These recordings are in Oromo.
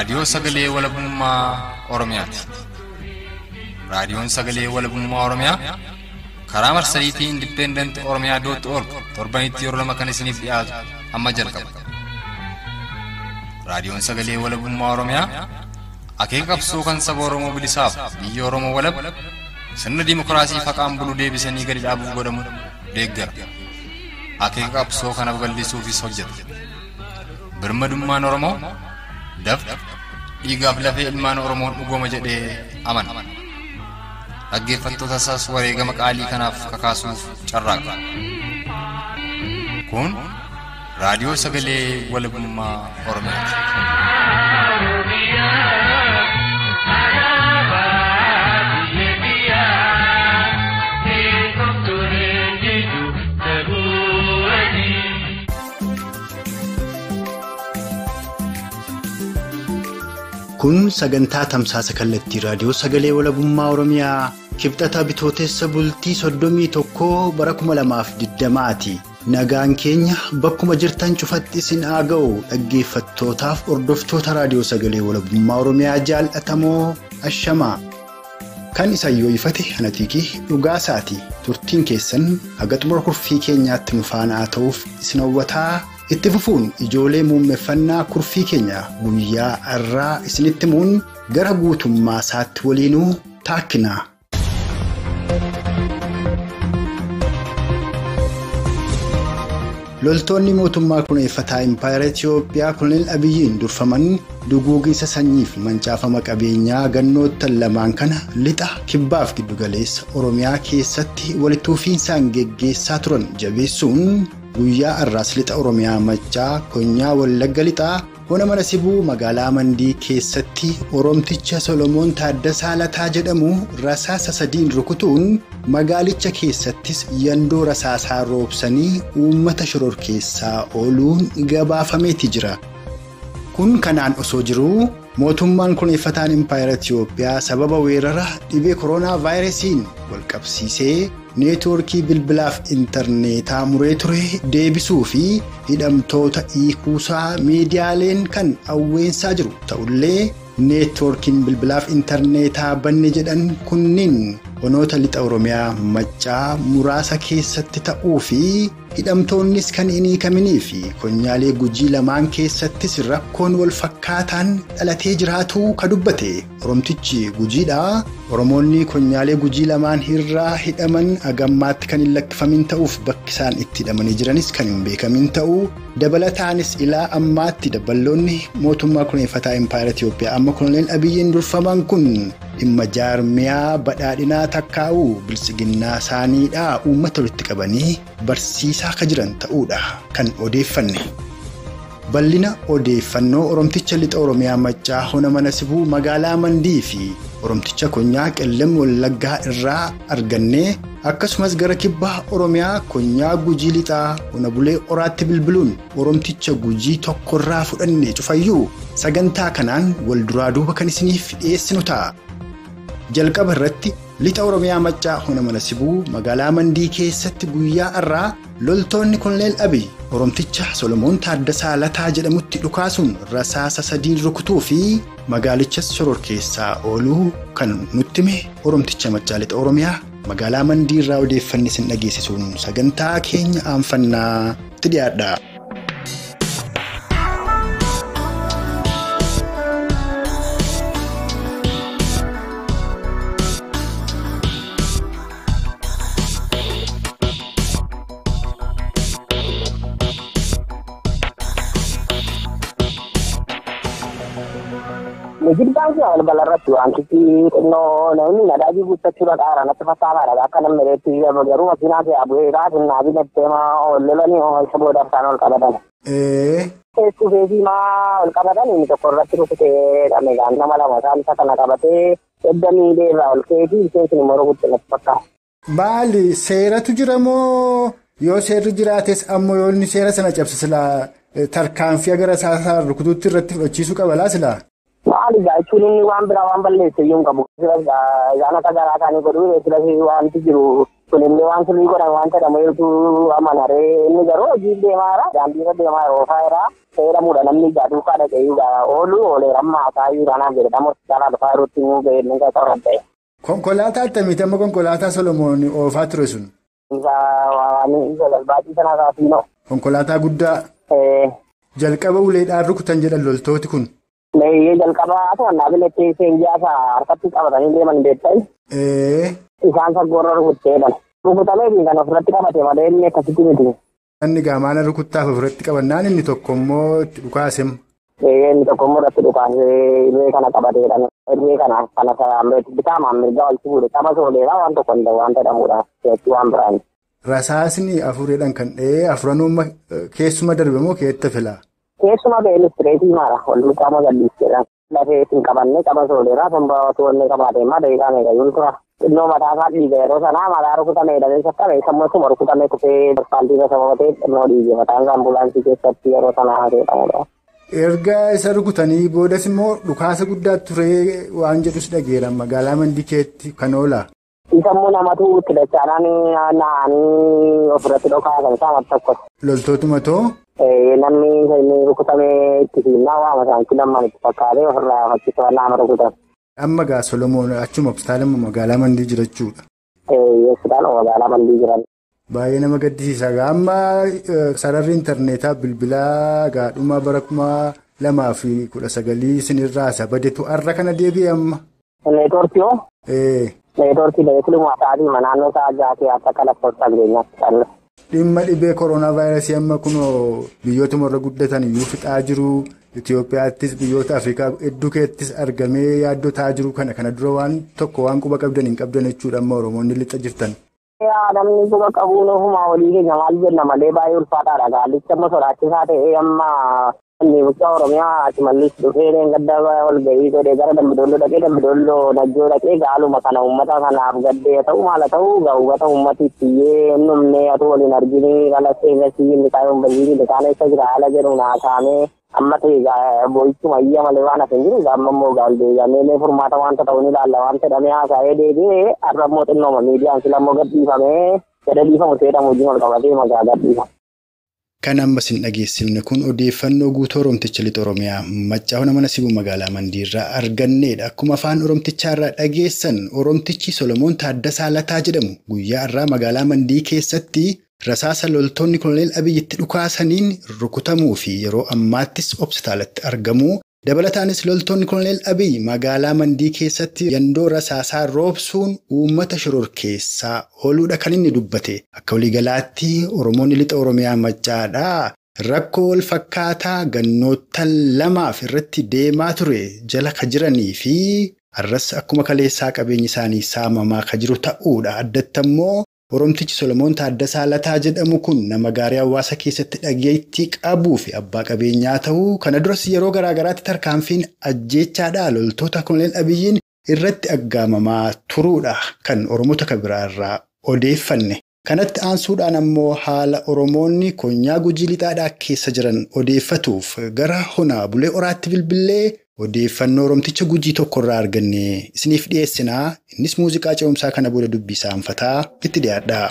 Raadiyoo Sagalee Walabummaa Oromiyaati. Raadiyoon Sagalee Walabummaa Oromiyaa karaa marsariitii Indipendent Oromiyaa dootti org torbanitti yeroo lama kan isiniif dhiyaatu amma jalqaba. Raadiyoon Sagalee Walabummaa Oromiyaa akeeka qabsoo kan saba Oromoo bilisaaf biyya Oromoo walab sirna dimokiraasii faqaan bulu deebisanii gadi dhaabuuf godhamu deeggara. Akeeka qabsoo kana babal'isuufis hojjeta. Birmadummaan Oromoo dafqa dhiigaaf lafee ilmaan Oromoon dhugooma jedhee amana. Dhaggeeffattoota isaas wareegama qaalii kanaaf kakaasuuf carraaqa. Kun raadiyoo sagalee walabummaa Oromiyaati. Kun sagantaa tamsaasa kallattii raadiyoo sagalee walabummaa Oromiyaa kibxata bitootessa bultii soddomii tokkoo bara kuma lamaaf digdamaati. Nagaan keenya bakkuma jirtan cufatti isin haa ga'u dhaggeeffattootaaf hordoftoota raadiyoo sagalee walabummaa Oromiyaa jaallatamoo ashamaa. Kan isaan yoo ifate hanatiikii dhugaasaati. Turtiin keessan haga xumura kurfii keenyaatti nu faana haa ta'uuf isin hawwataa. itti fufuun ijoolee muummeffannaa kurfii keenya guyyaa irraa isinitti himuun gara guutummaa isaatti waliinuu taakkina. loltoonni mootummaa kuneeffataa impaayera itiyoophiyaa koloneel abiyyiin durfaman duguugiinsa sanyiif mancaafama qabeenyaa gannoottan lamaan kana lixa kibbaaf giddugaleessa oromiyaa keessatti walitti fufiinsaan geggeessaa turan jabeessuun. guyyaa irraas lixa oromiyaa maccaa konyaa wallagga lixaa hona mana sibuu magaalaa mandii keessatti oromticha solomoon taaddasaa lataa jedhamu rasaasa sadiin rukutuun magaalicha keessattis yandoo rasaasaa roobsanii uummata shororkeessaa ooluun gabaafameeti jira. kun kanaan osoo jiruu mootummaan kuneeffataan impaayera itiyoophiyaa sababa weerara dhibee kooroonaa vaayirasiin walqabsiisee neetwoorkii bilbilaaf intarneetaa muree ture deebisuu fi hidhamtoota hiikuusaa miidiyaaleen kan awweensaa jiru ta'ullee neetwoorkiin bilbilaaf intarneetaa banne jedhan kunniin honoota lixa oromiyaa maccaa muraasa keessatti ta'uu fi hidhamtoonnis kan hin hiikaminii fi konyaalee gujii lamaan keessattis rakkoon wal fakkaataan dhalatee jiraatuu ka dubbate oromtichi gujiidha oromoonni konyaalee gujii lamaan irraa hidhaman agammaatti kan hin lakkifamin ta'uuf bakki isaan itti hidhamanii jiranis kan hin beekamin ta'uu dabalataanis ilaa ammaatti daballoonni mootummaa kuneeffataa impaayera itiyoophiyaa amma koloneel abiyyiin durfaman kun dhimma jaarmiyaa badhaadhinaa takkaa'uu bilisiginnaa isaaniidhaa uummata walitti qabanii barsiisaa ka jiran ta'uudha kan odeeffanne. bal'ina odeeffannoo oromticha lixa oromiyaa maccaa hona mana sibuu magaalaa mandii fi oromticha konyaa qellem wallaggaa irraa arganne akkasumas gara kibbaa oromiyaa konyaa gujii lixaa hona bulee oraatti bilbiluun oromticha gujii tokkorraa fudhanne cufayyuu sagantaa kanaan wal duraa duuba kan isiniif dhiyeessinu ta'a. jalqaba irratti lixa oromiyaa maccaa hona mana sibuu magaalaa mandii keessatti guyyaa irraa loltoonni koloneel abiy oromticha solomoon taaddasaa lataa jedhamutti dhukaasuun rasaasa sadiin rukutuu fi magaalichas shororkeessaa ooluu kan nutti hime oromticha maccaa lixa oromiyaa magaalaa mandii irraa odeeffanni isin dhageessisuun sagantaa keenya aanfannaa itti dhiyaadha. Giddaan kun balbala irratti wantichi xinnoo namni nadaajii guuttachuudha qaara natti fakkaataadha akka namni reetti garuu makiinaa ta'e abu'ee raasinnaa binettee maa ol lolanii isa booda isaan ol qabatan. Keessu feesii maa ol qabatan inni tokko irratti rukutee dhameegaan nama lama isaan isa kana qabatee edda miilee irraa ol keetii isheen immoo rukutte natti fakkaata. Baali seeratu jira moo yoo seerri jiraates ammoo yoo inni seera sana cabse silaa tarkaanfii gara isaa rukutuutti irratti fudhachiisuu qaba laa silaa? Maali jechuun inni waan biraa waan balleesse iyyuu hin qabu. Isaan akka garaa isaanii godhuu eegilas wanti jiru kunillee waan sirrii godhan waan jedhameetu amanaree inni garuu hojii deemaara daandiirra deemaa oofaa jira fayyadamuudha namni ijaa duukaa dhaqeeyuudha oolu oolee rammaa taa'uu raanaan jedhama hospitaalaa dhufaa jirutti immoo ga'ee inni qaqqaban ta'e. Konkolaataa akkamiiti amma konkolaataa Solomoon oofaa ture sun? Baaxii sana kaasiinoo. Konkolaataa guddaa jalqaba uleedhaan rukutan jedhan loltooti kun. Leeyyee jalqabaa to'annaa binettee seenjaasa harkatti qabatanii deeman beektai. Isaan saggoorra rukutteedhan. Rukutamee kan ofirratti qabate malee inni akkasitti miti. Inni gaamaana rukuttaaf ofirratti qabannaan inni tokko immoo itti dhukaasem. Inni tokko immoo irratti dhukaasee irree kana qabateedhaan irree kana kana bitaamaan mirgaa wal fuudhe qaba sooleedhaa waan tokko hin waan jedhamudha jechuu waan biraan. Rasaasni afureedhaan kan dhahee afuranuu keessuma darbe moo keetta filaa? Keessuma ba'ee listireetii maara wal qaama gadhiisteedhaan lafee ittiin qabannee qaba sooleedhaa sanbaa to'annee qabaatee maa daqiiqaa meeqa yoo tura. Xinnoo mataa isaa dhiiga yeroo sanaa mataa rukutamee dhabee sassaabe sammuu suma rukutamee kufee asfaaltii irra sababatee xinnoo dhiige mataan isaa ambulaansii keessatti yeroo sanaa jedhamudha. Erga isa rukutanii boodas immoo dhukaasa guddaa turee waan jedhus dhageera magaalaa Mandikeetti kan oola. Isa immoo namatu itti dachaadhaan naannii ofirratti dhokaasan isaa tokko. Loltootuma too? Namni inni rukutamee itti fiinnaa waama isaanitti lamman itti fakkaatee ofirraa fakkisa nama rukutan. Amma gaa Solomoon achuma hospitaala magaalaa Mandii jirachuudha. Hospitaala magaalaa Mandii jiran. Baay'ee nama gaddisiisa. Amma sararri intarneetaa bilbilaa gaadhumaa bara kuma lamaa fi kudha sagalii isinirraa badetu har'a kana deebi'e amma. Neetwoorkii hoo? Neetwoorkii beeksisumaa ta'anii naannoo isaa jaatee akka kalaqoota jireenyaatti kan. Dhimma dhibee koronaa vaayirasii amma kunoo biyyootuma irra guddatan iyyuu fixaa jiru. Itoophiyaattis biyyoota Afrikaa hedduu keessattis argamee yaaddoo ta'aa jiru kana kana dura waan tokko waan quba qabdan hin qabdan jechuudha amma Oromoonni lixa jirtan. Namni quba qabuun ofumaa olii keenya maal jenna malee baay'ee ulfaataadha. Gaallicha amma sodaachisaa ta'ee amma inni bulchaa Oromiyaa Shimallis dhufee gadda wal gahii godhee gara Dambidolloo dhaqee Dambidolloo Najjoo dhaqee gaaluma kana uummata kanaaf gaddee ta'u maala ta'u gaawwata uummati ittiyyee numnee atu waliin arginu qalasee gasii inni kaayuun baziini liqaan eessa jira haala jedhu naasaamee amma ta'e boo'ichuma iyya malee waan hafe hin jiru amma immoo gaaldeegamee furmaata wanta ta'uun ilaalla waan jedhamee haasa'ee deebi'ee har'a immoo xinnooma miidiyaan sila immoo gadhiifamee gada dhiifamu seedhamu wajjin ol qabatee magaa gadhiifama. Kan ammas hin dhageessifne kun odeeffannoo guutuu Oromticha Lixa Oromiyaa Maccaafna mana sibuu magaalaa Mandiirraa argannedha. Akkuma afaan Oromtichaa irraa dhageessan Oromtichi Solomoon Taaddasaa Lataa jedhamu guyyaa irraa magaalaa Mandii keessatti rasaasa loltoonni koloneel Abiyyitti dhukaasaniin rukutamuu fi yeroo ammaattis hospitaalatti argamu. Dabalataanis loltoonni koloneel Abiyyi magaalaa Mandii keessatti yandoo rasaasaa roobsuun uummata shororkeessaa ooluudha kan inni dubbate. Akka waliigalaatti Oromoonni lixa Oromiyaa Maccaadhaa rakkoo wal fakkaataa gannoottan lamaaf irratti deemaa ture jala ka jiranii fi har'as akkuma kaleessaa qabeenyi isaanii saamamaa ka jiru ta'uudha. Addatti ammoo Oromtichi Solomoon Taaddasaa Lataa jedhamu kun nama gaarii hawaasa keessatti dhageettii qabuu fi abbaa qabeenyaa ta'uu kana duras yeroo garaa garaatti tarkaanfiin ajjeechaadhaa loltoota koloneel Abiyyiin irratti aggaamamaa turuudha kan Oromoota kan biraarraa odeeffanne. Kanatti aansuudhaan ammoo haala Oromoonni konyaa gujii lixaadhaa keessa jiran odeeffatuuf gara honaa bulee oraatti bilbilee odeeffannoo Oromticha gujii tokkorraa arganne isiniif dhiyeessinaa innis muuziqaa ce'umsaa kana booda dubbisaa hanfataa itti dhiyaadha.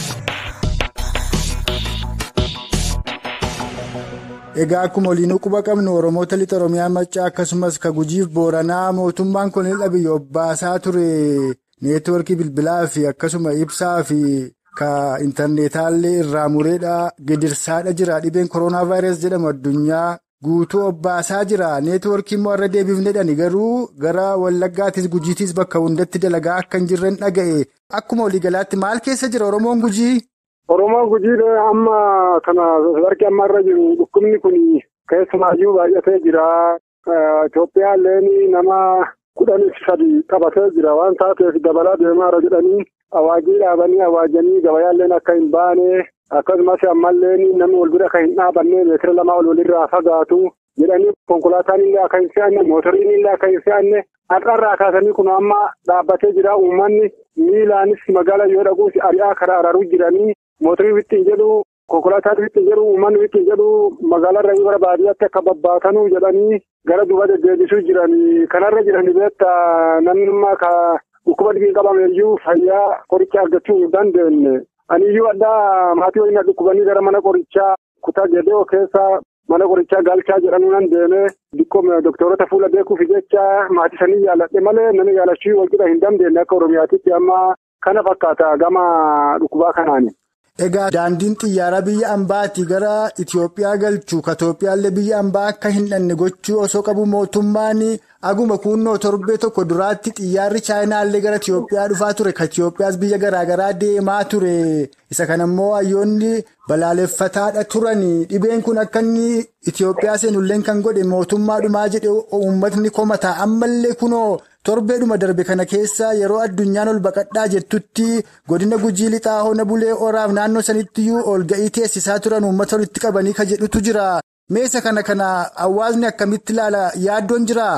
Egaa akkuma waliinuu quba qabnu Oromoota lixa Oromiyaa Maccaa akkasumas ka gujiif Booranaa mootummaan koloneel Abiyyi obbaasaa ture neetwoorkii bilbilaa fi akkasuma ibsaa fi ka intarneetaallee irraa mureedhaa gidirsaadha jira dhibeen koronaa vaayirasii jedhamu addunyaa. Guutuu obbaasaa jira neetwoorkii immoo irra deebifnedhani garuu gara wallaggaattis gujiitis bakka hundatti dalagaa akka hin jirren dhaga'e akkuma waliigalaatti maal keessa jira oromoon gujii. Oromoon gujii amma kana sadarkaa amma irra jiru dhukkubni kun keessumaayyuu baay'atee jira Itoophiyaallee nama kudhanii sadi qabatee jira waan taateef dabalaa deemaara jedhanii awaajii dhaabanii awaajanii gabayaalleen akka hin baane. akkasumas ammallee namni wal bira akka hin dhaabanne meetira lamaa ol walirraa fagaatu jedhanii konkolaataan illee akka hin fe'anne mootoriin illee akka hin fe'anne har'arraa kaasanii kun amma dhaabbatee jira uummanni miilaanis magaala yoo dhaguus ari'aa karaa araruu jiranii mootorii wittiin jedhu konkolaataan wittiin jedhu uummanni wittiin jedhu magaalarra gara baadiyyaatti akka babbaatanuu jedhanii gara duuba deddeebisuu jiranii kanarra jiranii beektaa namni ka dhukkuba dhibii qabameeyyuu fayyaa qoricha argachuu hin dandeenye. Aniyyuu addaa maatii waliin dhukkubanii gara mana qorichaa kutaa gedoo keessa mana qorichaa galchaa jedhamu nan deemee dhiqqoo doktorota fuula beekuuf jecha maatii sanii yaaladhe malee nama yaalachuu wal qixa hin dandeenye akka Oromiyaatitti amma kana fakkaata gama dhukkubaa kanaani. Egaa daandiin xiyyaaraa biyya ambaatii gara Itoophiyaa galchuu ka Itoophiyaallee biyya ambaa akka hin dhanne gochuu osoo qabu mootummaan aguma kunnoo torbee tokko duraatti xiyyaarri chaayinaallee gara Itoophiyaa dhufaa ture ka Itoophiyaas biyya garaagaraa deemaa ture isa kanammoo hayyoonni balaaleffataadha turani dhibeen kun akka inni Itoophiyaa seenullee kan godhe mootummaadhumaa jedhe uummatni komataa ammallee kunoo. torbeedhuma darbe kana keessa yeroo addunyaan ol baqadhaa jettutti godina gujii lixaa hona bulee oraaf naannoo sanittiyyuu ol ga'ii teessisaa turan uummata walitti qabanii ka jedhutu jira meesa kana kana hawaasni akkamitti ilaala yaaddoon jira.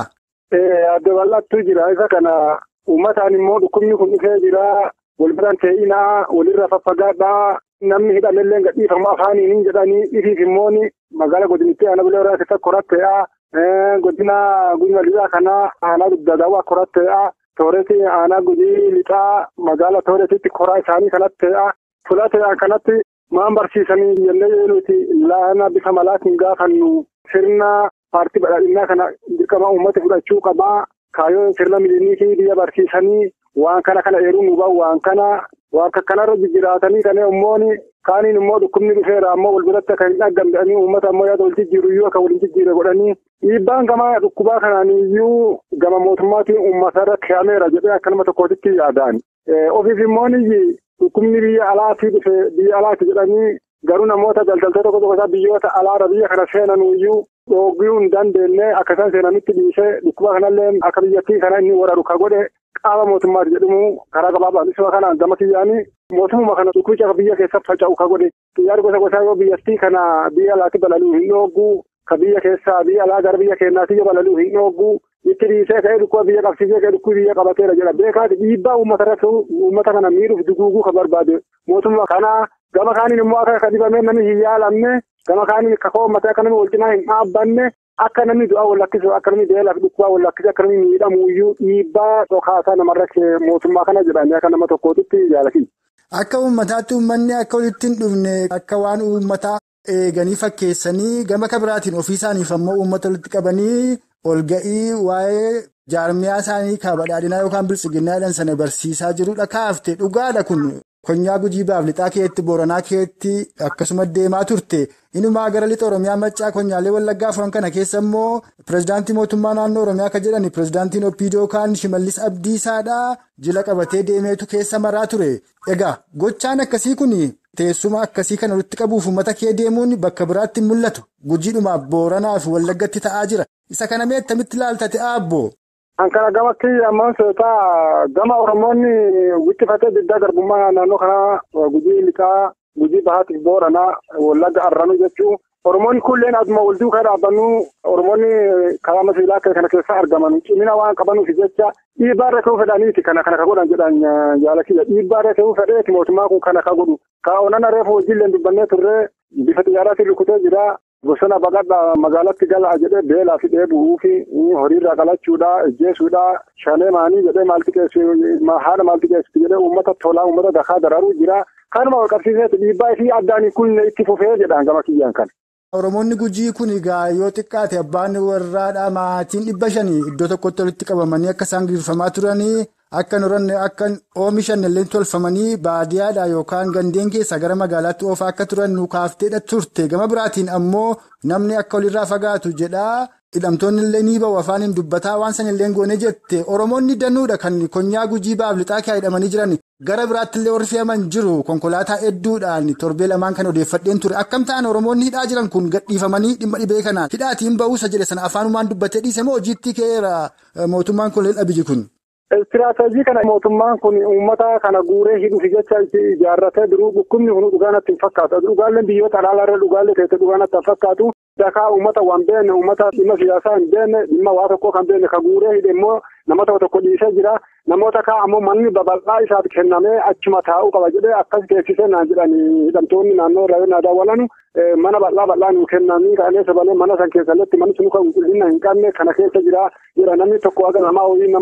Adda bal'aattu jira isa kana uummataan immoo dhukkubni kun dhufee jira wal biraan tee'inaa walirra faffagaadhaa namni hidhamellee gadhiifama afaaniin hin jedhanii dhifiif immoo magaala godinitti aana bulee oraa keessatti koratteedha. godina guyyaa lixaa kana aanaa dugdagaawaa koratteedha. Tooreeti aanaa gujii lixaa magaala tooreetitti koraa isaanii kanatti ta'edha. Fulateedhaan kanatti maan barsiisanii jennee nuti laana bifa malaatiin gaafannu sirna paartii badhaadhinaa kana dirqama uummata fudhachuu qabaa. Kaayyoo sirna miliyoonii biyya barsiisanii waan kana kana eeruu nu bahu waan kana waan kanarra jijjiiratanii kan immoo kaaniin immoo dhukkubni dhufeera ammoo wal biratti akka hin dhaggamdanii uummata ammoo yaada wal jijjiiru iyyuu akka waliin jijjiire godhanii dhiibbaan gama dhukkubaa kanaan iyyuu gama mootummaatiin uummatarra kee'ameera jedhee akka nama tokkootitti yaadaan. Ofiif immoo dhukkubni biyya alaatii dhufe biyya alaati jedhanii garuu namoota daldaltoota tokko tokko biyyoota alaarra biyya kana seenan iyyuu dhooguu hin dandeenye akka isaan seenanitti dhiisee dhukkuba kanallee akka biyyattii kana inni wararu ka godhe qaama mootummaati jedhamu karaa gabaabaan isuma kanaan gama kiyyaanii mootummaa kana dhukkubicha akka biyya keessatti faca'u ka godhe xiyyaarri gosa gosaa yoo biyyattii kana biyya alaatti balaluu hin dhooguu ka biyya keessaa biyya alaa gara biyya keenyaatti yoo balaluu hin dhooguu itti dhiisee ka'ee dhukkuba biyya qabsiisee ka'ee dhukkuba biyya qabateera jedha beekaati dhiibbaa uummata irratti uummata kana miidhuuf duguuguu ka barbaade mootummaa kanaa gama kaaniin immoo akka dhibamee namni hin yaalamne gama kaaniin kakoo uummataa akka namni wal cinaa hin dhaabbanne akka namni du'aa wal lakkisu akka namni beelaaf dhukkubaa wal lakkisu akka namni miidhamu iyyuu dhiibbaa dhokaasaa namarra mootummaa kana jedhanii akka nama tokkootitti jaalati. Akka uummataatti uummanni akka walitti hin dhufne akka waan uummataa eeganii fakkeessanii gama kabiraatiin ofii isaaniif ammoo uummata walitti qabanii ol ga'ii waa'ee jaarmiyaa isaanii kaabadhaadhinaa yookaan bilchiginnaadhaan sana barsiisaa jirudha kaafte dhugaadha kun. Konyaa gujii baaf lixaa keetti booranaa keetti akkasuma deemaa turte inumaa gara lixa oromiyaa maccaa konyaalee wallaggaa afran kana keessa immoo pirezidaantii mootummaa naannoo oromiyaa kan jedhani pirezidaantiin opiidoo kaan shimallis abdiisaadhaa jila qabatee deemeetu keessa maraa ture egaa gochaan akkasii kun teessuma akkasii kana walitti qabuuf uummata kee deemuun bakka biraatti mul'atu gujiidhumaaf booranaaf wallaggatti ta'aa jira isa kana mee attamitti ilaaltate aabbo. Ankara gama kiyya ammaan seetaa gama Oromoonni wiccifatee diddaa garbummaa naannoo kanaa gujii lixaa gujii bahaatiif booranaa wallagga arranuu jechuun Oromoonni kunneen aduma wal duukaa dhaabbannu Oromoonni karaa masiilaa kana keessa argaman cimina waan qabanuuf jecha dhiibbaa irra ka'uu fedhaniiti kana kana ka godhan jedhan jaalakiyya dhiibbaa irra ka'uu fedheeti mootummaa kun kana ka godhu kaa'onan reefu hojiillee dubbannee turree bifa xiyyaaraatiin rukutee jira. Bosona baqadhaa magaalatti galaa jedhee beelaa fi dheebuu fi horiirraa qalachuudha ejjeesuudha shanee maanii jedhee maalti keessi haala maalti keessi jedhee uummata tolaa uummata dakaa dararuu jira. Kanuma wal qabsiiseeti dhiibbaa fi addaan kun itti fufee jedhaan gama kiyyaan kan. Oromoonni gujii kun egaa yoo xiqqaate abbaan warraadhaa maatiin dhibba shanii iddoo tokkotti walitti qabamanii akka isaan gaggeeffamaa turanii akka nuranne akka oomishan illee tolfamanii baadiyyaadhaa yookaan gandeen keessaa gara magaalaatti oofaa akka turan nu kaafteedha turte gama biraatiin ammoo namni akka walirraa fagaatu jedhaa hidhamtoonni illee ni bahu afaan hin dubbataa waan san illee goone jette Oromoonni danuudha kan konyaa gujii baaf lixaa kee hidhamanii jiran. Gara biraatti illee warri fe'aman jiru konkolaataa hedduudhaan torbee lamaan kan odeeffadheen ture akkam ta'an Oromoonni hidhaa jiran kun gadhiifamanii dhimma dhibee kanaan hidhaatiin ba'uusa jedhe sana afaanumaan dubbatee dhiise moo hojiitti keera mootummaan kun abiyyi kun. Istiraatejii kana mootummaan kun uummata kana guuree hidhuuf jecha ijaarratee duruu dhukkubni kun dhugaa natti hin fakkaatu. Dhugaaleen biyyoota alaalarra dhugaalee keessatti dhugaa natti hin fakkaatu. Dakaa uummata waan beekne uummata dhimma siyaasaa hin beekne dhimma waa tokkoo kan beekne ka guuree hidhe immoo nama tokko tokko dhiisee jira. Namoota kaa ammoo manni babal'aa isaaf kennamee achuma taa'uu qaba jedhee akkas teessisee naan jedhanii hidhamtoonni naannoo irraa yoo daawwalanu mana bal'aa bal'aa nuu kennanii ka'anii sabalee mana san keessatti manni sun kan qulqullina hin qabne kana keessa jira jira namni tokko akka namaa hojii namaa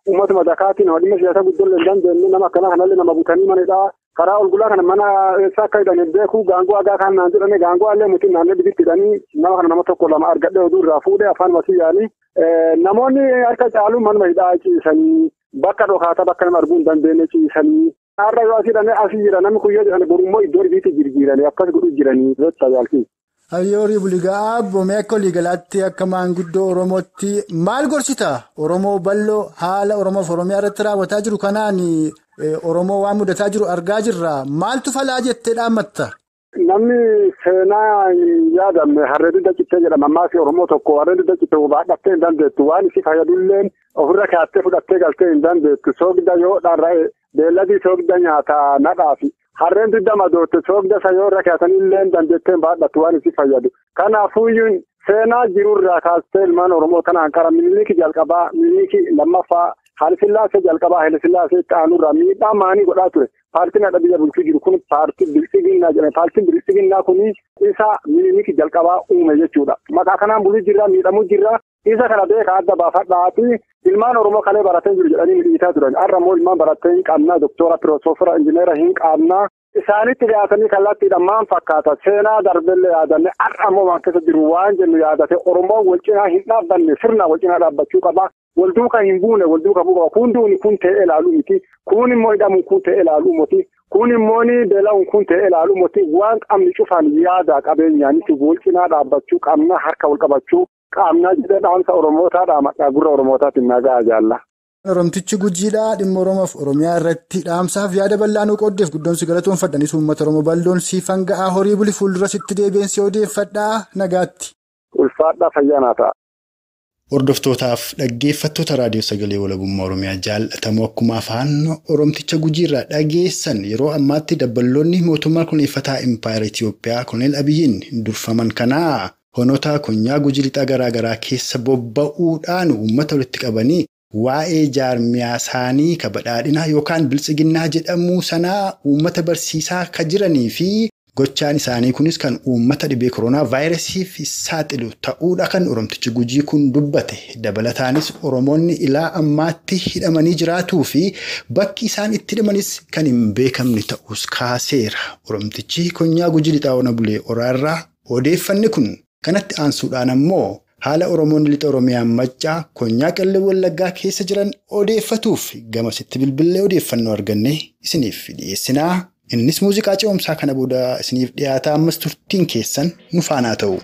uummatuma dakaatiin nama dhimma siyaasa guddoo hin dandeenye nama akkana kanallee nama butanii manidhaa karaa ol gulaa kana mana eessa akka hidhan beeku gaangoo hagaa kan naan jedhame gaangoo allee mutiin naannoo dibitti hidhanii nama kana nama tokko lama argadhe oduu irraa fuudhee afaan masii yaanii namoonni harka caalu manuma hidhaa ciisanii bakka dhokaata bakka nama arguu hin dandeenye ciisanii har'a yoo asii hidhamee asii jira namni kuyyoo jedhan borummoo iddoo ibiitti jirjiiranii akkas godhu jiranii jecha jaalti. Hayyoori buligaa boomee akka waliigalaatti akka maanguddoo Oromootti maal gorsita? Oromoo bal'oo haala Oromoof Oromiyaa irratti raawwataa jiru kanaan Oromoo waan mudataa jiru argaa jirra. Maaltu falaa jettee dhaammatta? Namni seenaa yaadame harree dudda cittee jedhama. Ammaas Oromoo tokko harree dudda cittee baadhattee hin dandeettu. Waan isi fayyadulleen ofirra kaattee fudhattee galtee hin dandeettu. Soogidda yoo dharra'e beelladii soogidda nyaataa nadhaafi. Harreen dudda madootte soogidda isa yoo irra kaatanillee dandeettee baadhattu waan isi fayyadu. Kanaafuyyuu seenaa jirurraa kaastee ilmaan Oromoo kanaan qara miniliki jalqabaa miniliki lammaffaa Haayilasillaasee jalqabaa Haayilasillaasee itti aanurraa miidhaa maanii godhaa ture. Paartiin adda biyya bulchuu jiru kun paartii bilisiginnaa jedhama. Paartiin bilisiginnaa kun isa miniliki jalqabaa uume jechuudha. Maqaa kanaan buluu jirra miidhamuu jirra. Isa kana beekaa adda baafadhaati ilmaan Oromoo kalee baratee jiru jedhanii midhiitaa turan. Har'a immoo ilmaan baratee hin qabnaa doktora piroofeesara injineera hin qabnaa. Isaanitti dhiyaatanii kallattiidhaan maal fakkaata seenaa darbellee yaadanne har'a immoo waan keessa jiru waan jennu yaadate Oromoon wal cinaa hin dhaabbanne sirna wal cinaa dhaabbachuu qaba. Wal duukaa hin buune wal duukaa bu'u qaba. Kun duuni kun ta'ee ilaaluu miti. Kun immoo hidhamuun kun ta'ee ilaaluu miti. Kun immoo beela'uun kun ta'ee ilaaluu miti. Waan qabni cufaan yaada qabeenyaanis wal cinaa dhaabbachuu qabna harka wal qabachuu qaamnaa jedhee dhaamsa Oromootaadha maqaa gurra Oromootaatiin nagaa jaalla. Oromtichi gujiidhaa dhimma Oromoof Oromiyaa irratti dhaamsaaf yaada bal'aa nu qooddeef guddoomsi galatoonfadhanis uummata Oromoo bal'oon siifan ga'aa horii buli fuuldura sitti deebiinsi odeeffadhaa nagaatti. Ulfaadhaa fayyaanaa ta'a. Hordoftootaaf dhaggeeffattoota raadiyoo sagalee walabummaa Oromiyaa jaallatamoo akkuma afaan Oromticha gujiirraa dhageessan yeroo ammaatti dabballoonni mootummaa kunuunfataa Impaayera Itiyoophiyaa Koloneel Abiyyiin durfaman kanaa honotaa konyaa gujii lixaa garaagaraa keessa bobba'uudhaan uummata walitti qabanii. Waa'ee jaarmiyaa isaanii kabadhaadhinaa yookaan biltsiginnaa jedhamuu sanaa uummata barsiisaa kan jiranii fi gochaan isaanii kunis kan uummata dhibee koronaa vaayirasiif saaxilu ta'uudha kan oromtichi gujii kun dubbate dabalataanis oromoonni ilaa ammaatti hidhamanii jiraatuu fi bakki isaan itti hidhamanis kan hin beekamne ta'us kaaseera oromtichi konyaa gujii lixaa ona bulee oraarraa odeeffanni kun kanatti aansuudhaan ammoo. Haala Oromoonni lixa Oromiyaan maccaa konyaa qallee wallaggaa keessa jiran odeeffatuuf gamasitti bilbilee odeeffannoo arganne isiniif dhiyeessinaa. Innis muuziqaa ce'umsaa kana booda isiniif dhiyaata ammas turtiin keessan nu faanaa ta'u.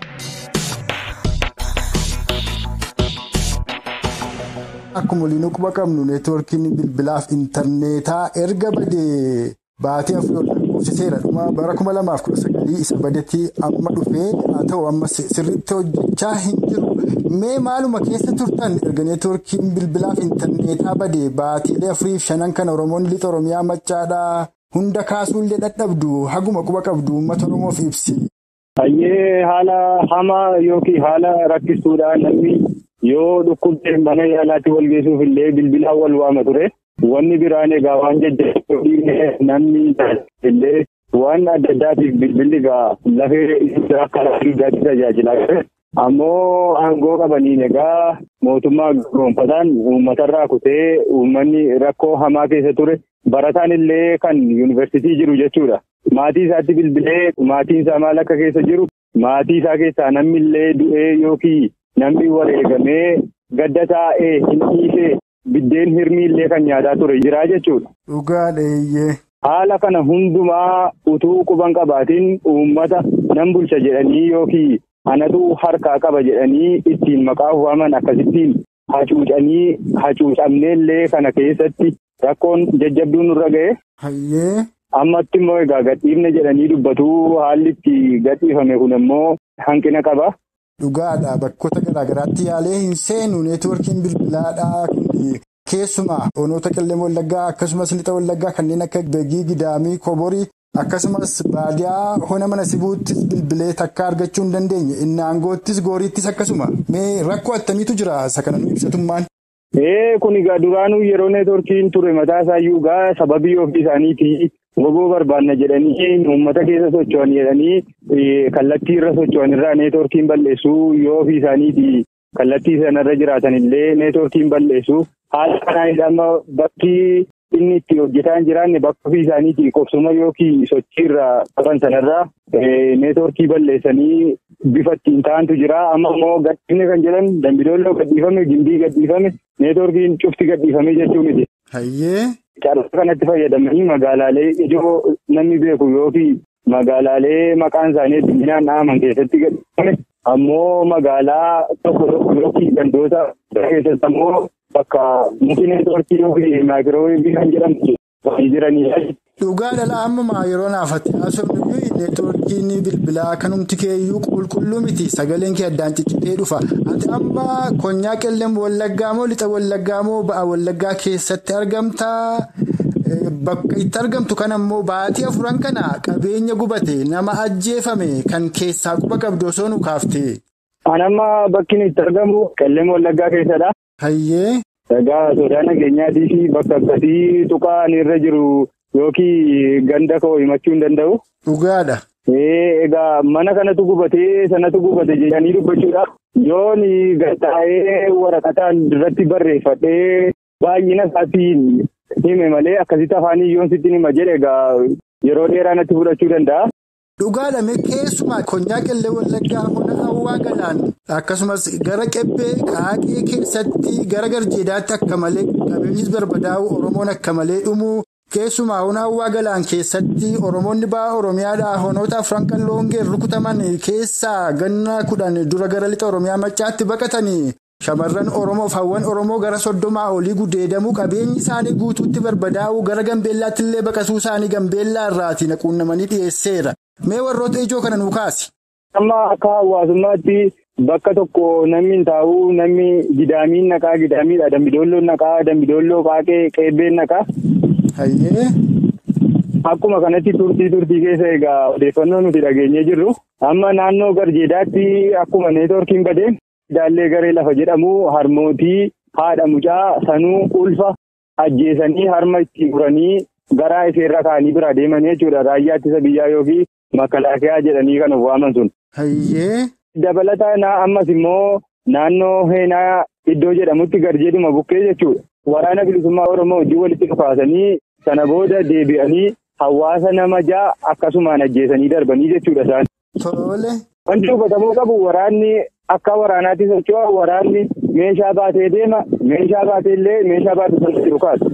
Akkuma waliin quba qabnu neetwoorkiin bilbilaaf intarneetaa erga badee baatee afur lakkoofsiseera dhuma bara kuma lamaaf kudha sagalii isa badetti amma dhufee haa ta'u amma sirriitti hojjechaa hin jiru. Mee maaluma keessa turtan erga neetwoorkiin bilbilaaf intarneetaa badee baatiilee afuriif shanan kana Oromoonni lixa Oromiyaa maccaadhaa hunda kaasuullee dadhabdu haguma quba qabdu uummata Oromoof ibsi. Hayyee haala hamaa yookiin haala rakkisuudhaan namni yoo dhukkubsee mana yaalaatti wal geessuuf illee bilbilaan wal waama ture. Wanni biraan egaa waan jajjabeeffamee namni illee waan adda addaatiif bilbilli egaa lafee akka lafee tajaajilaa ture. Ammoo aangoo qabaniin egaa mootummaa gonfataan uummatarraa kutee uummanni rakkoo hamaa keessa ture barataan illee kan yuunivarsiitii jiru jechuudha. Maatii isaatti bilbilee maatiin isaa maal akka keessa jiru maatii isaa keessaa namni illee du'ee yookiin namni wareegamee gadda taa'ee hin dhiisee biddeen hirmii illee kan nyaataa ture jira jechuudha. Dhugaadheeyyee. Haala kana hundumaa utuu quban qabaatiin uummata nan bulcha jedhanii yookiin. Anatu harkaa qaba jedhanii ittiin maqaa waaman akkasittiin hacuucanii hacuucamneellee kana keessatti rakkoon jajjabduun nurra ga'e. Hayyee. Ammatti immoo egaa gadhiifne jedhanii dubbatuu haalli itti gadhiifame kun immoo hanqina qaba. Dhugaadha bakkoota garaagaraatti yaalee hin seenu neetwoorkiin bilbilaadhaa keessumaa onoota qillee wallaggaa akkasumas lixa wallaggaa kanneen akka beegii gidaamii koborii. Akkasumas baadiyaa hona mana sibuuttis bilbilee takka argachuu hin dandeenye inni aangoottis gooriittis akkasuma mee rakkoo attamiitu jira isa kana nu ibsatummaan. Ee kun egaa duraanuu yeroo neetwoorkiin ture mataa isaayyuu egaa sababii ofii isaaniitii gogoo barbaanna jedhanii uummata keessa socho'an jedhanii kallattii irra socho'an irraa neetwoorkiin balleessuu yoo ofii isaaniitii kallattii sanarra jiraatan illee neetwoorkiin balleessu. Haala kanaan amma bakki inni itti hojjetaa hin jiraanne bakka ofii isaaniitii qubsuma yookiin sochiirra qaban sanarraa neetwoorkii balleessanii bifa ittiin ta'antu jira. Amma immoo gadhiifne kan jedhan dambidolloo gadhiifame, gimbii gadhiifame, neetwoorkiin cufti gadhiifame jechuu miti. Hayyee. Carraa kanatti fayyadamanii magaalaalee ijoo namni beeku yookiin magaalaalee maqaan isaanii hedduminaan dhahaman keessatti gadhiifame ammoo magaalaa tokko tokko yookiin gandoota keessatti ammoo bakka muki neetwoorkii yookiin maayikirooweevii kan jedhamtu jiranidha. Dhugaadha ammaa yeroo naafatti haasofnu neetwoorkiin bilbilaa kanumti keeyyuu qulqulluu miti sagaleen kee addaan ciccitee dhufa. Ati amma konyaa qellem wallaggaa moo lixa wallaggaa moo ba'a wallaggaa keessatti argamtaa? Bakka itti argamtu kan ammoo baatii afuran kana qabeenya gubate nama ajjeefame kan keessaa quba qabdu osoo nu kaaftee. An amma bakki itti argamu qellem wallaggaa keessadha. Hayyee. Egaa sodaa nageenyaatii fi bakka akkasii tuqaan irra jiru yookiin ganda koo himachuu hin danda'u. Dhugaadha. Egaa mana kanatu gubatee sanatu gubate jedhanii dubbachuudhaaf yoon gattaa'ee waraqataan irratti barreeffadhee baay'ina isaatiin hime malee akkasitti afaanii yoon sitti hima jedhe egaa yeroo dheeraa natti fudhachuu danda'a. Dhugaadha keessumaa konyaa qellee wallaggaa hona hawwaa galaan akkasumas gara qebbee qaaqee keessatti gara garjeedaatti akka malee qabeenyis barbadaa'u oromoon akka malee dhumuu keessumaa hona hawwaa galaan keessatti oromoonni ba'a oromiyaadhaa honoota afran qalloongeen rukutaman keessaa ganna kudhan dura gara lixa oromiyaa maccaatti baqatanii. Shamarran Oromoof hawwan Oromoo gara soddomaa olii gudeedamuu qabeenyi isaanii guutuutti barbadaa'uu gara Gambeellaatti illee baqasuu isaanii Gambeellaa irraatii naquunnamanii dhiyeesseera. Mee warroota ijoo kana nuu kaasi. Amma akka hawaasummaatti bakka tokko namni hin taa'u namni gidaamiin naqaa gidaamiidha. Dambidoolloon naqaa dambidolloo qaaqee qeebbeen naqaa. Hayyee. Akkuma kanatti turtii turtii keessa egaa odeeffannoo nuti dhageenyee jirru. Amma naannoo garjeedaatti akkuma neetwoorkiin badee. Daallee garee lafa jedhamu harmootii haadha mucaa sanuu ulfa ajjeesanii harma itti muranii garaa iseerra kaanii bira deemanii jechuudha. Raayyaa ittisa biyyaa yookiin makalaakiyaa jedhanii kan of waaman sun. Hayyee. Dabalataan ammas immoo naannoo heenaa iddoo jedhamutti garjeeduma bukkee jechuudha. Waraana bilisummaa Oromoo wajjin walitti dhufaasanii sana booda deebi'anii hawaasa nama ja'a akkasumaan ajjeesanii darbanii jechuudha isaan. Tole. Wanti hubatamuu qabu waraanni akka waraanaatti socho'a waraanni meeshaa baatee deema meeshaa baatee illee meeshaa baatu sanatti dhukaasa.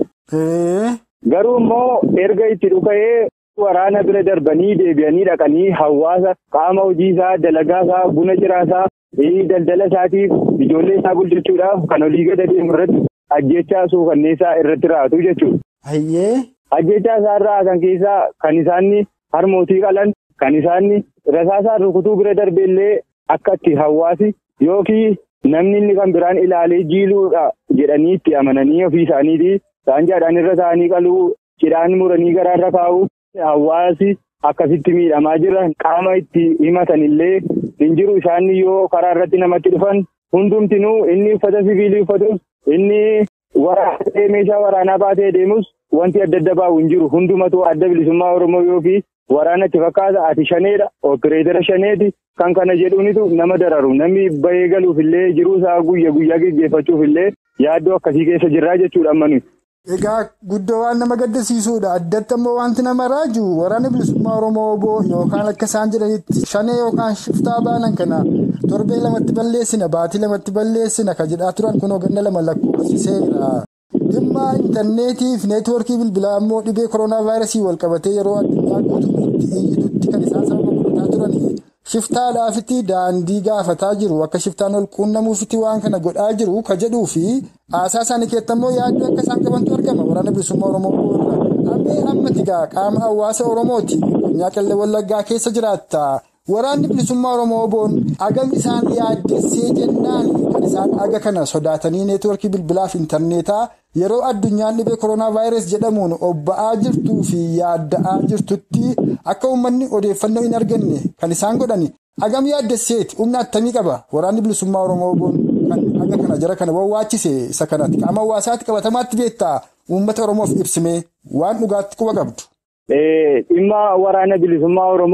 Garuu immoo erga itti dhuka'ee waraana bira darbanii deebi'anii dhaqanii hawaasa qaama hojii isaa dalagaa isaa buna ciraa isaa daldala isaatiif ijoollee isaa bulchachuudhaaf kan olii gada deemu irratti ajjechaa suukanneessaa irratti raatu jechuudha. Hayyee. Ajjechaa isaa irraa kan keessaa kan isaanni harmootii qalan kan isaanni rasaasaan rukutuu bira darbe illee akka itti hawaasi yookiin namni inni kan biraan ilaalee jiiluudha jedhanii itti amananii ofii isaaniitii saanjaadhaan irra taa'anii qaluu cidhaan muranii garaarra kaa'u hawaasi akkasitti miidhamaa jiran qaama itti himatan illee hin jiru isaanni yoo karaa irratti namatti dhufan hundumtinuu inni uffata siviilii uffatus inni waraanaa meeshaa waraanaa baatee deemus wanti adda adda baa'u hin jiru hundumatu adda bilisummaa oromoo yookiin waraana itti fakkaata ati shaneedha opereetara shaneeti kan kana jedhuunitu nama dararu namni bahee galuuf illee jiruu isaa guyya guyyaa geggeeffachuuf illee yaaddoo akkasii keessa jirraa jechuudha ammanu. Egaa guddoo waan nama gaddisiisuudha addatti ammoo wanti nama raaju waraana bilisummaa oromoo yookaan akka isaan jedhanitti shanee yookaan shiftaa baanan kana torbee lamatti balleessina baatii lamatti balleessina kan jedhaa turan kunoo ganna lama lakkoofsiseera. Dhimma intarneetiif neetwoorkii bilbilaa ammoo dhibee koronaa vaayirasii wal qabatee yeroo addunyaa guutuutti iyyitutti kan isaan sababa godhataa turanii shiftaadhaafitti daandii gaafataa jiru akka shiftaan ol quunnamuufitti waan kana godhaa jiru ka jedhuu fi haasaa isaanii keessatti ammoo yaaddoo akka isaan qabantu argama waraana bilisummaa oromoo irraa ammee ammati gaa qaama hawaasa oromooti qonnaa qillee wallaggaa keessa jiraatta. Waraanni bilisummaa Oromoo boon agam isaan yaaddessee jennaan kan isaan aga kana sodaatanii neetwoorkii bilbilaaf intarneetaa yeroo addunyaan dhibee koronaa vaayirasii jedhamuun obba'aa jirtuu fi yaadda'aa jirtutti akka uummanni odeeffannoo hin arganne kan isaan godhani agam yaaddesseeti humna attamii qaba waraanni bilisummaa Oromoo boon kan aga kana jara kana wawwaachise isa kanatti qaama hawaasaatti qabatamaatti beektaa uummata Oromoof ibsimee waan dhugaatti quba qabdu. Dhimma waraana bilisummaa Oromoo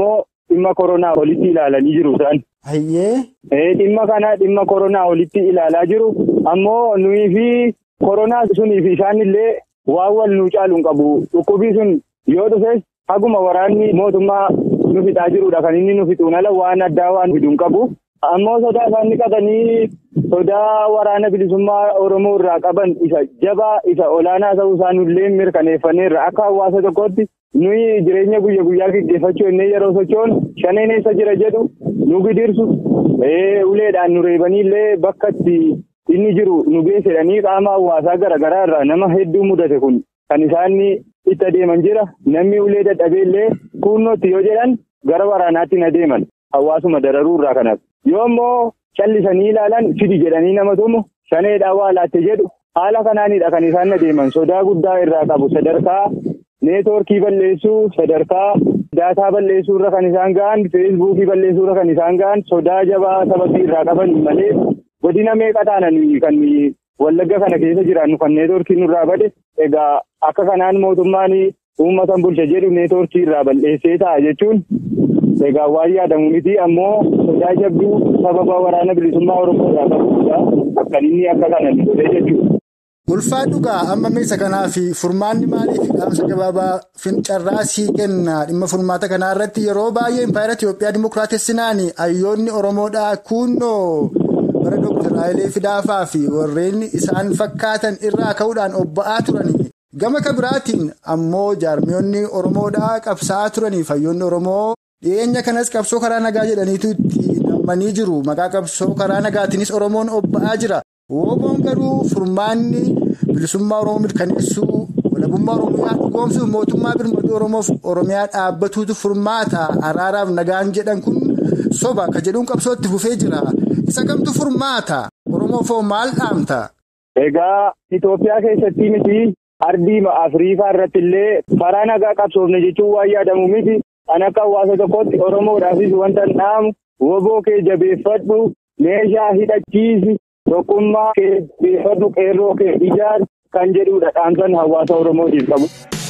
dhimma koronaa olitti ilaalanii jiru isaan. Hayyee. Dhimma kana dhimma koronaa olitti ilaalaa jiru ammoo nuyi fi koronaa sunii fi isaanillee waan wal nuu caalu hin qabu dhukkubii sun yoo dhufes haguma waraanni mootummaa nu fixaa jirudha kan inni nu fixuun ala waan addaa waan fiduu hin qabu. Ammoo sodaa isaan dhiqatanii sodaa waraana bilisummaa Oromoo irraa qaban isa jabaa isa olaanaa ta'uu isaanillee mirkaneeffanneerra akka hawaasa tokkootti nuyi jireenya guyya guyyaa gaggeeffachuu innee yeroo sochoon shaneen eessa jira jedhu nu gidirsu uleedhaan nu reebaniillee bakka itti inni jiru nu geessedhanii qaama hawaasaa garaagaraa irraa nama hedduu mudate kun kan isaan itti adeeman jira namni ulee dadhabeellee kunnootti yoo jedhan gara waraanaatti na deeman hawaasuma dararuu irraa kanaaf yoo immoo callisanii ilaalan fidi jedhanii nama tumu shaneedhaa waa laatte jedhu haala kanaanidha kan isaan adeeman sodaa guddaa irraa qabu sadarkaa neetwoorkii balleessuu sadarkaa daataa balleessuu irra kan isaan ga'an feesbuukii balleessuu irra kan isaan ga'an sodaa jabaa sababii irraa qaban malee godina meeqa taanan kan wallagga kana keessa jiraannu kan neetwoorkii nurraa bade egaa akka kanaan mootummaan uummatan bulcha jedhu neetwoorkii irraa balleessee ta'a jechuun egaa waan yaadamu miti ammoo sodaa jabduu sababa waraana bilisummaa oromoo irraa qabuudha akkan inni akka kana godhee jechuudha. Ulfaa dhugaa amma meeshaa kanaa fi furmaanni maaliif dhaamsa gabaabaa fincarraa sii kenna dhimma furmaata kanaa irratti yeroo baay'ee impaayera Itoophiyaa Dimookiraatessinaan hayyoonni Oromoodhaa kunnoo bara Dooktar Hayilee Fidaafaa fi warreen isaan fakkaatan irraa ka'uudhaan obba'aa turanii gama kabiraatiin ammoo jaarmiyoonni Oromoodhaa qabsaa'aa turaniif hayyoonni Oromoo dhiyeenya kanas qabsoo karaa nagaa jedhaniitu itti nammanii jiru maqaa qabsoo karaa nagaatiinis Oromoon obba'aa jira. Wooboon garuu furmaanni bilisummaa Oromoo mirkaneessuu walabummaa Oromiyaa dhugoomsuuf mootummaa birmaduu Oromoof Oromiyaa dhaabbatuutu furmaata araaraaf nagaan jedhan kun soba akka jedhuun qabsootti fufee jira. Isa kamtu furmaata Oromoof maal dhaamta? Egaa Itoophiyaa keessatti miti ardii Afrikaa irratti illee karaa nagaa qabsoofne jechuun waan yaadamu miti kan akka hawaasa tokkotti Oromoodhaafis wanta dhaamu woboo kee jabeeffadhu meeshaa hidhachiisi. Tokkummaa kee beeffadhu qeerroo kee ijaaru kan jedhudha dhaamsan hawaasa Oromootiif qabu.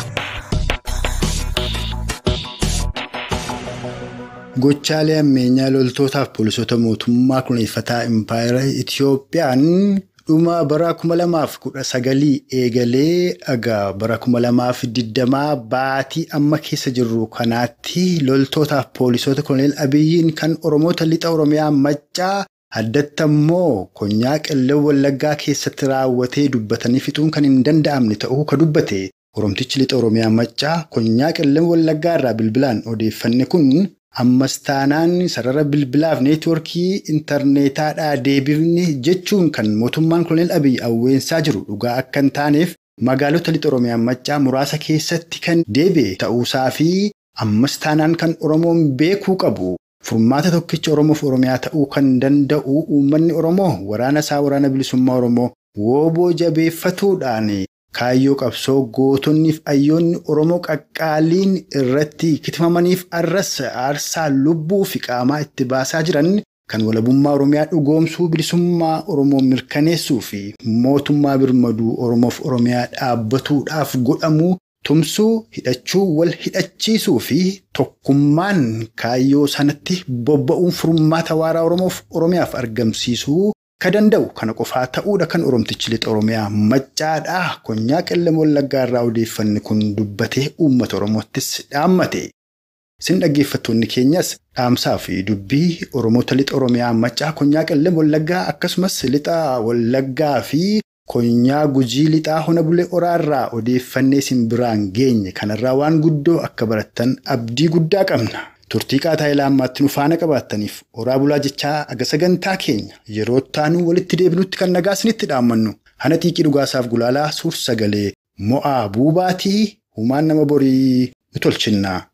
Gochaalee ammeenyaa loltootaaf poolisoota mootummaa kunuunfataa impaayera Itiyoophiyaan dhuma bara kuma lamaaf kudha sagalii eegalee dhagaa bara kuma lamaaf digdamaa baatii amma keessa jirru kanaatti loltootaaf poolisoota koloneel Abiyyiin kan Oromoota lixa Oromiyaa maccaa. Addatti ammoo konyaa qellem wallaggaa keessatti raawwatee dubbatanii fixuun kan hin danda'amne ta'uu ka dubbate Oromtichi lixa Oromiyaa maccaa konyaa qellem wallaggaa irraa bilbilaan odeeffanne kun ammas taanaan sarara bilbilaaf neetwoorkii intarneetaadhaa deebifne jechuun kan mootummaan koloneel Abiyyi awweensaa jiru dhugaa akka hin taaneef magaalota lixa Oromiyaa maccaa muraasa keessatti kan deebi'e ta'uusaa fi ammas taanaan kan Oromoon beekuu qabu. Furmaata tokkicha Oromoof Oromiyaa ta'uu kan danda'u uummanni Oromoo waraana isaa waraana bilisummaa Oromoo wooboo jabeeffatuudhaan kaayyoo qabsoo gootonniif ayyoonni Oromoo qaqqaaliin irratti kitifamaniif arras aarsaa lubbuu fi qaamaa itti baasaa jiran kan walabummaa Oromiyaa dhugoomsuu bilisummaa Oromoo mirkaneessuu fi mootummaa birmaduu Oromoof Oromiyaa dhaabbatuudhaaf godhamu. Tumsuu hidhachuu wal hidhachiisuu fi tokkummaan kaayyoo sanatti bobba'uun furmaata waaraa Oromoof Oromiyaaf argamsiisuu ka danda'u kana qofaa ta'uudha kan Oromtichi lixa Oromiyaa maccaadhaa konyaa qellem wallaggaa irraa odeeffanne kun dubbatee uummata Oromoottis dhaammate. Isin dhaggeeffattoonni keenyas dhaamsaa fi dubbii Oromoota lixa Oromiyaa maccaa konyaa qellem wallaggaa akkasumas lixa wallaggaa fi. Konyaa gujii lixaa hona bulee oraarraa odeeffannee isin biraan geenye kanarraa waan guddoo akka barattan abdii guddaa qabna. Turtii qaataa ilaa ammaatti nu faana qabaattaniif oraa bulaa jechaa aga sagantaa keenya yeroo taanuu walitti deebinutti kan nagaa isinitti dhaammannu. Hana xiiqii dhugaasaaf gulaalaa suur sagalee mo'aa buubaatii humaan nama borii nu tolchinna.